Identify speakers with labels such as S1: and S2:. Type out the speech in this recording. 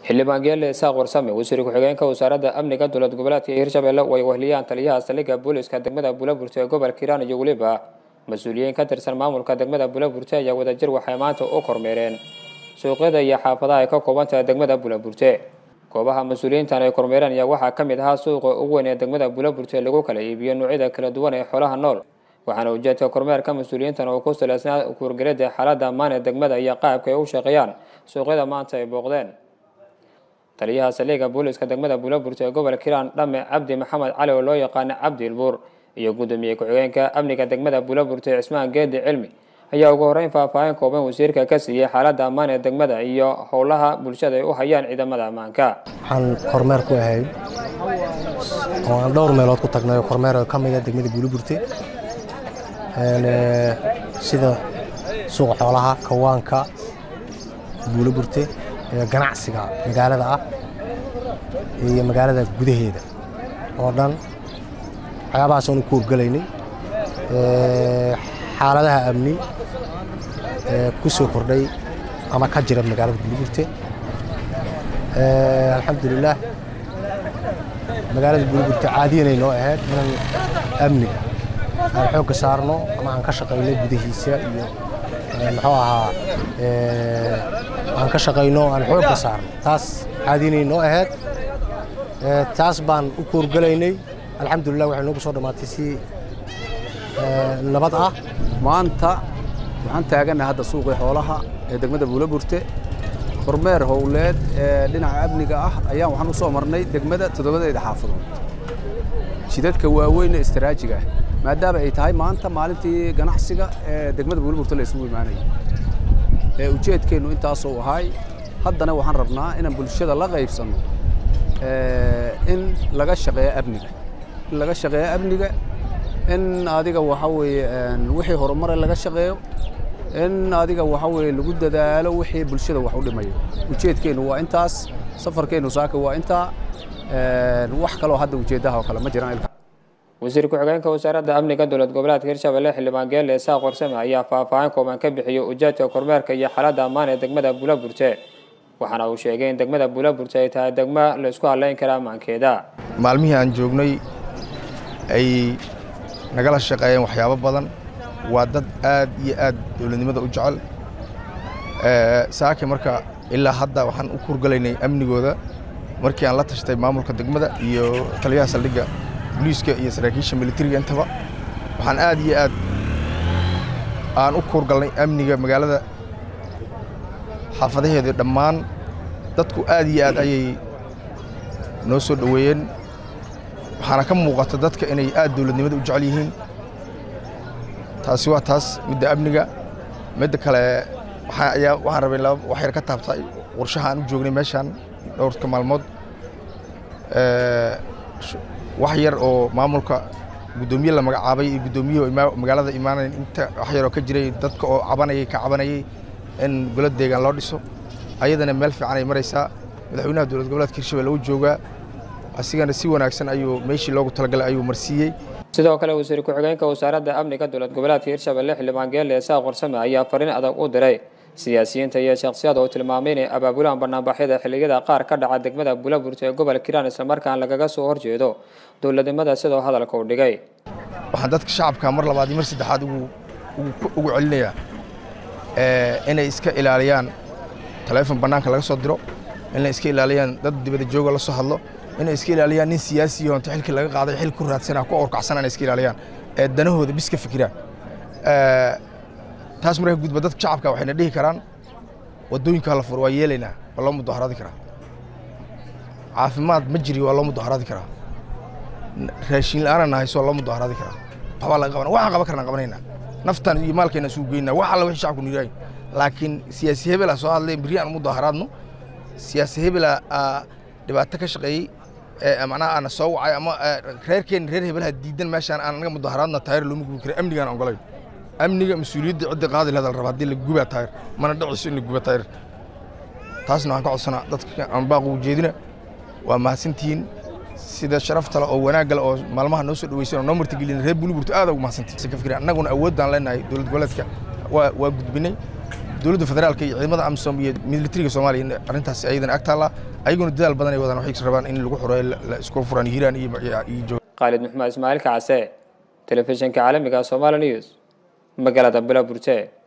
S1: xildhibaan geelle isaaq warsame wasiir ku-xigeenka wasaaradda amniga dowlad goboleedka hirshabelle way wehliyaan taliyaha saldhigga booliska degmada buulaburte ee gobolka hiiraan iyo weliba mas-uuliyiin ka tirsan maamulka degmada buulaburte ayaa wadajir waxay maanta u kormeereen suuqyada iyo xaafadaha ay ka kooban tahay degmada buulaburte goobaha mas-uuliyiintan ay kormeereen ayaa waxaa ka mid ahaa suuqa ugu weyn ee degmada buulaburte lagu kala iibiyo noocyada kala duwan ee xoolaha nool waxaana ujeedka kormeerka mas-uuliyiintan oo ku salaysnaa kuurgelida xaaladda ammaan ee degmada iyo qaabka ay u shaqeeyaan suuqyada maanta ay booqdeen taliyaha saldhigga booliska degmada buulaburte ee gobolka hiiraan dhame cabdi maxamed cali oo loo yaqaana cabdi ilbuur iyo guddoomiye ku-xigeenka amniga degmada buulaburte cismaan geedi cilmi ayaa ugu horreyn faahfaahin kooban wasiirka ka siiyey xaaladda ammaan ee degmada iyo howlaha bulshada ay u hayaan ciidamada ammaanka
S2: waxaan kormeer ku ahayd oo aan dhowr meelood ku tagnay oo kormeer ka mid ah degmada buulaburte sida suuqa xoolaha kawaanka buulaburte ganacsiga magaalada ah iyo magaalada gudaheeda oo dhan waxyaabahaas aanu ku horgelaynay xaaladaha amni ku soo kordhay ama ka jira magaalada buulaburte alxamdulilaah magaalada buulaburte caadiyanay noo ahayd inaan amniga aan xoogga saarno ama aan ka shaqayno gudahiisa iyo muxuu ahaa aan ka shaqayno aan xoogga saarno taas caadiyanay noo ahayd taas baan u koorgelaynay alxamdulilah waxay noogu soo dhammaatay si nabad ah
S3: maanta waxaan taagannahay hadda suuqii xoolaha ee degmada buulaburte kormeer howleed ee dhinaca amniga ah ayaan waxaan u soo marnay degmada toddobadeeda xaafadood jidadka waaweyn ee istaraajiga ah maadaama ay tahay maanta maalintii ganacsiga ee degmada buulaburte la isugu imaanayay ee ujeedkeennu intaasuu ahay haddana waxaan rabnaa inaan bulshada la qaybsanno in laga shaqeeyo amniga in laga shaqeeyo amniga in adiga waxa weeye wixii horumare laga shaqeeyo in adiga waxa weeye lagu dadaalo wixii bulshada wax u dhimayo ujeedkeennu waa intaas safarkeennu saaka waa intaa wax kaloo hadda ujeeddaha oo kale ma jiraan
S1: wasiir ku-xigeenka wasaaradda amniga dowlad goboleedka hirshabelle xildhibaan geelle isaaq warsame ayaa faahfaahin kooban ka bixiyey ujeedka kormeerka iyo xaaladda ammaan ee degmada buulaburte waxaana uu sheegay in degmada buulaburte ay tahay degmo la isku hadlayn kara ammaankeeda
S4: maalmihii aan joognay ay nagala shaqeeyeen waxyaabo badan waa dad aad iyo aad dowladnimada u jecel saaki marka ilaa hadda waxaan u kurgalaynay amnigooda markii aan la tashtay maamulka degmada iyo taliyaha saldhigga boliiska iyo saraakiisha militariga intaba waxaan aad iyo aad aan u kuurgalnay amniga magaalada xaafadaheeda dhammaan dadku aad iyo aad ayay noo soo dhoweeyeen waxaana ka muuqata dadka inay aad dowladnimada u jecel yihiin taasi waa taas midda amniga midda kale waxaan rabay wax yar ka taabta qorshaha aan u joognay meeshaan dhowrka maalmood wax yar oo maamulka guddoomiye la magacaabay iyo guddoomiyahi magaalada imaanayn inta wax yaroo ka jiray dadka oo cabanayay ka cabanayay in golo deegaan loo dhiso ayadana meel fiican ay maraysaa madaxweynaha dowlad goboleedka hirshabelle u joogaa asigana si wanaagsan ayuu meeshii loogu talagalay ayuu marsiiyey
S1: sidoo kale wasiir ku-xigeenka wasaaradda amniga dowlad goboleedka hirshabelle xildhibaan geelle isaaq warsame ayaa fariin adag u diray siyaasiyiinta iyo shakhsiyada oo tilmaamay inay abaabulaan banaanbaxyada xilliyada qaar ka dhaca degmada buulaburte ee gobolka hiiraan islamarkaan lagaga soo horjeedo dowladnimada sidoo hadalka u dhigay
S4: waxaan dadka shacabka mar labaad iyo mar saddexaad ugu celinayaa inay iska ilaaliyaan taleefon bannaanka laga soo diro inay iska ilaaliyaan dad dibada jooga la soo hadlo inay iska ilaaliyaan nin siyaasiyo inta xilkii laga qaaday xil ku raadsana ku orkacsan inay iska ilaaliyaan ee danahooda bis ka fikiraan taas marka gudba dadka shacabka waxayna dhihi karaan waddooyinka la furo waa yeelaynaa waa loo mudaharaadi karaa caafimaad ma jiri waa loo mudaharaadi karaa raashin la-aanan hayso waa loo mudaharaadi karaa waxbaa laga qabana waxaan qaban karnaan qabanaynaa naftan iyo maalkeena isugu geynaa wax alla wixii shacabku niraay laakiin siyaasi hebela soo hadlay berri aan mudaharaadno siyaasi hebela dhibaato ka shaqeeyey macnaha aana soo wacay ama reerkeen reer hebelaha diidan meeshaan aan anaga mudaharaadna taayir looma gubi kara amnigaan ogolayn amniga mas-uuliyadda cidda qaadi lahada la raba haddii la gubaa taayir mana dhiciso in la guba taayir taasna waxaan ka codsanaa dadka aan baaq ugu jeedina waa mahadsantihiin sida sharafta leh oo wanaagga leh oo maalmaha noo soo dhaweysan oo noo martigelin reer buliburto aad ugu mahadsantihiin ka fikiraan annaguna awood baan leenahay dowlad goboleedka waa waa gudbinay dowladda federaalka iyo ciidamada amisom iyo militariga soomaaliya in arrintaas ayadana ag taalla ayaguna dadaal badan ay wadaan waxay rabaan in lagu xureeyo la isku furaan hiiraan iyo iyo
S1: khaalid maxmed ismaaciil kacase telefishinka caalamiga somaali news magaalada bulaburte